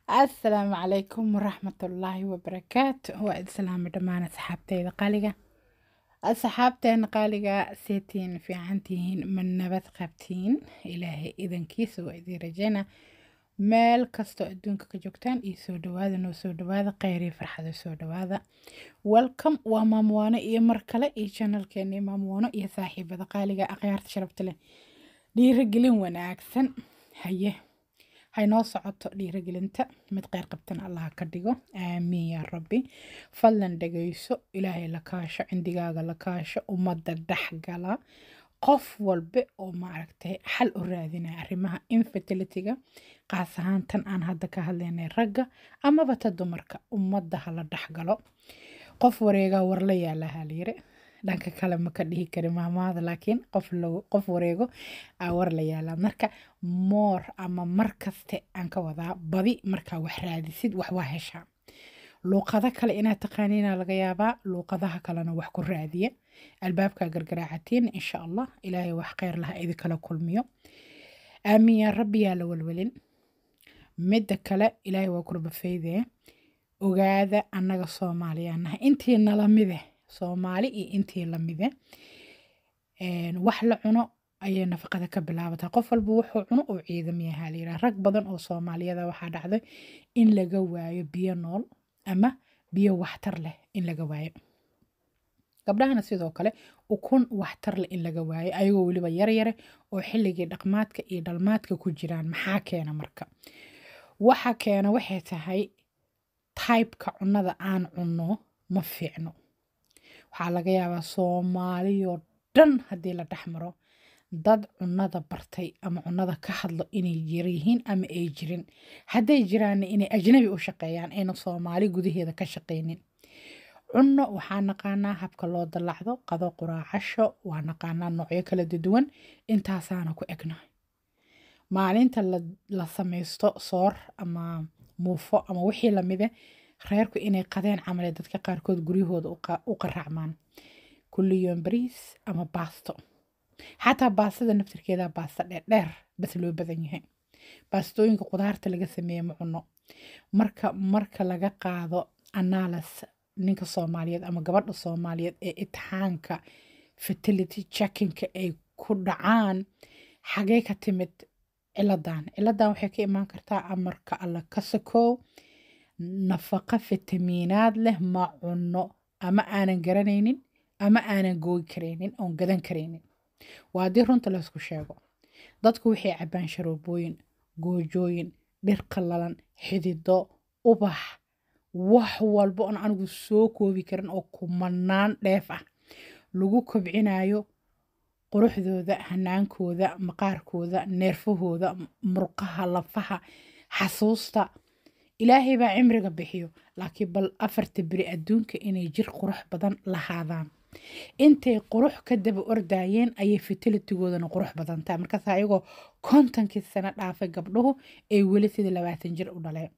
asalaamu calaykum waraxmatullaahi wabarakaatu waa idin salaamay dhammaan asxaabteyda qaaliga asxaabteena qaaliga seetiin fiican tihiin ma nabad qabtiin ilaahay idankiisa waa idiin rajeyna meel kastoo adduunka ka joogtaan iyo soo dhawaada noo soo dhawaada kheyrii farxada soo dhawaada welcome waa maamuwaano iyo mar kale iyo janalkeeni maamuwaano iyo saaxiibada qaaliga akhyaarta sharafta leh dhiirigelin wanaagsan haye haynoo socoto dhiirigelinta mid kheyr qabtan allah ka dhigo aamiin yaa rabbi fadlan dhegayso ilaahay la kaasho cindigaaga la kaasho ummadda dhexgala qof walba oo maaragtay xal u raadinaya arrimaha infertilityga qaas ahaan tan aan hadda ka hadlaynay ragga amaba ta dumarka ummadda hala dhexgalo qof wareegaa warla yaalahaa layiri dhanka kale ma ka dhihi kari maamaada laakiin qof qof wareego aa war la yaalaa marka moor ama mar kaste aan ka wadaa badi markaa wax raadisid wax waa heshaa luuqado kale inaad taqaaniina laga yaabaa luuqadaha kalena wax ku raadiya albaabkaa gargaraacatiin insha allah ilaahay wax kheyr laha idinkala kulmiyo aamiin yaa rabbi yaa la welwelin midda kale ilaahay waa kurbafeydee ogaada annaga soomaaliyaa nahay intii nalamide soomaali iyo intii lamide wax la cuno ayay nafaqada ka bilaabataa qof walba wuxuu cuno uu ciidam yahaa layidhaha rag badan oo soomaaliyada waxaa dhacday in laga waayo biyo nool ama biyo waxtar leh in laga waayo gabdhahana sidoo kale ukun waxtar leh in laga waayo ayagoo weliba yaryare oo xilligii dhaqmaadka iyo dhalmaadka ku jiraan maxaa keena marka waxa keena waxay tahay taybka cunnada aan cunno ma fiicno waxaa laga yaabaa soomaaliyoo dhan haddii la dhex maro dad cunnada bartay ama cunnada ka hadlo inay jiryihiin ama ay jirin hadday jiraanna inay ajnabi u shaqeeyaan ayna soomaali gudaheeda ka shaqaynin cunno waxaa naqaanaa habka loo dallacdo qado quraacasho waa naqaanaa noocyo kala duwan intaasaana ku egnahay maalinta la samaysto soor ama muufo ama wixii lamide reerku inay qadeen camale dadka qaarkood guryahooda u qaraacmaan kulliyoon bariis ama baasto xataa baastada naftirkeeda baasta dheerdheer bas loo badan yahay baastooyinka qudaarta laga sameeye ma cuno marka marka laga qaado analis ninka soomaaliyeed ama gabadha soomaaliyeed ee itixaanka fertility checkinka ay ku dhacaan xagee ka timid ciladan ciladan waxay ka imaan kartaa amarka alla ka sakow nafaqa fitamiinaad leh ma cunno ama aanan garanaynin ama aanan gooyi karaynin oon gadan karaynin waa haddii runta laysku sheego dadku waxay cabbaan sharoobooyin goojooyin dhir qallalan xidido ubax wax walba oon anigu soo koobi karin oo kumanaan dheef ah lagu kobcinayo quruxdooda hanaankooda maqaarkooda neerfahooda murqaha lafaha xasuusta ilaahay baa cimriga bixiyo laakiin bal afarta beri adduunka inay jir qurux badan lahaadaan intay qurux ka daba ordaayeen ayay fertilitygoodana qurux badantaa markaas ayagoo kontonkii sano dhaafay gabdhuhu ay weli sidii labaatan jir u dhaleen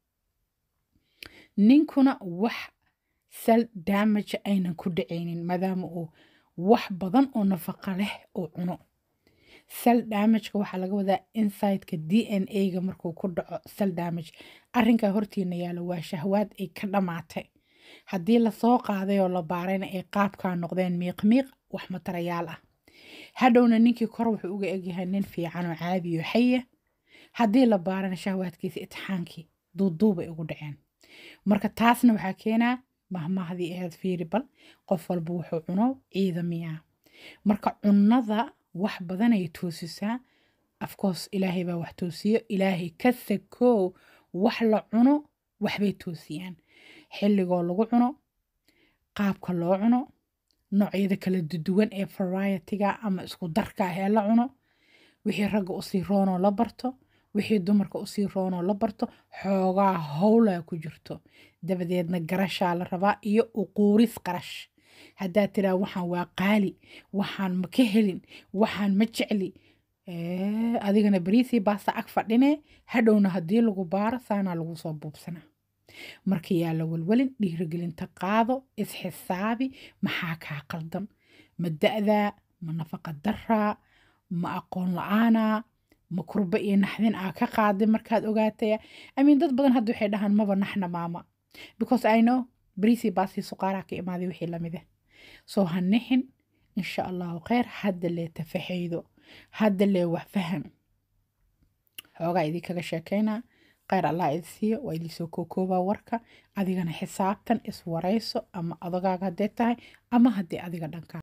ninkuna wax sal damage aynan ku dhacaynin maadaama uu wax badan oo nafaqa leh uu cuno sal damageka waxaa laga wadaa insideka d n a-ga markuu ku dhaco sal damage arrinkaa hortiina yaalo waa shahwaad ay ka dhammaatay haddii lasoo qaaday oo la baarayna ay qaabkaa noqdeen miiqmiiq wax matarayaal ah hadhowna ninkii kor wuxuu uga egyahay nin fiican oo caadiyo xaya haddii la baarana shahwaadkiisa itixaankii duuduubay ugu dhaceen marka taasna waxaa keenaa mahmahdii ahayd fiiri bal qof walba wuxuu cuno ciidamiyaa marka cunnada wax badanay toosisaa afcourse ilaahay baa wax toosiyo ilaahay ka sakoow wax la cuno waxbay toosiyaan xilligoo lagu cuno qaabka loo cuno noocyada kala duwan ee varietiga ama isku darka ah ee la cuno wixii ragga usii roonoo la barto wixii dumarka usii roonoo la barto xoogaa howlaa ku jirto dabadeedna garashaa la rabaa iyo uquuris qarash haddaad tiraa waxaan waa qaali waxaan ma ka helin waxaan ma jecli adigana bariisii baasta ag fadhine hadhowna haddii lagu baaro saanaa lagu soo buubsanaa marka yaa la welwelin dhiirigelinta qaado isxisaabi maxaa kaa qaldan ma da-daa ma nafaqa daraa ma aqoon la-aanaa ma kurba iyo naxdin aa ka qaaday markaad ogaataya amiin dad badan hadda waxay dhahaan maba naxna maama because i know bariisii baasii suqaaraa ka imaaday wixii lamid ah soo ha nixin insha allahu kheyr hadda lee tafaxaydo hadda lee wax faham xoogaa idinkaga sheekeynaa kheyr allah idi siiyo waa idinsoo kookoobaa warka adigana xisaabtan iswarayso ama adagaaga haddee tahay ama haddii adiga dhankaa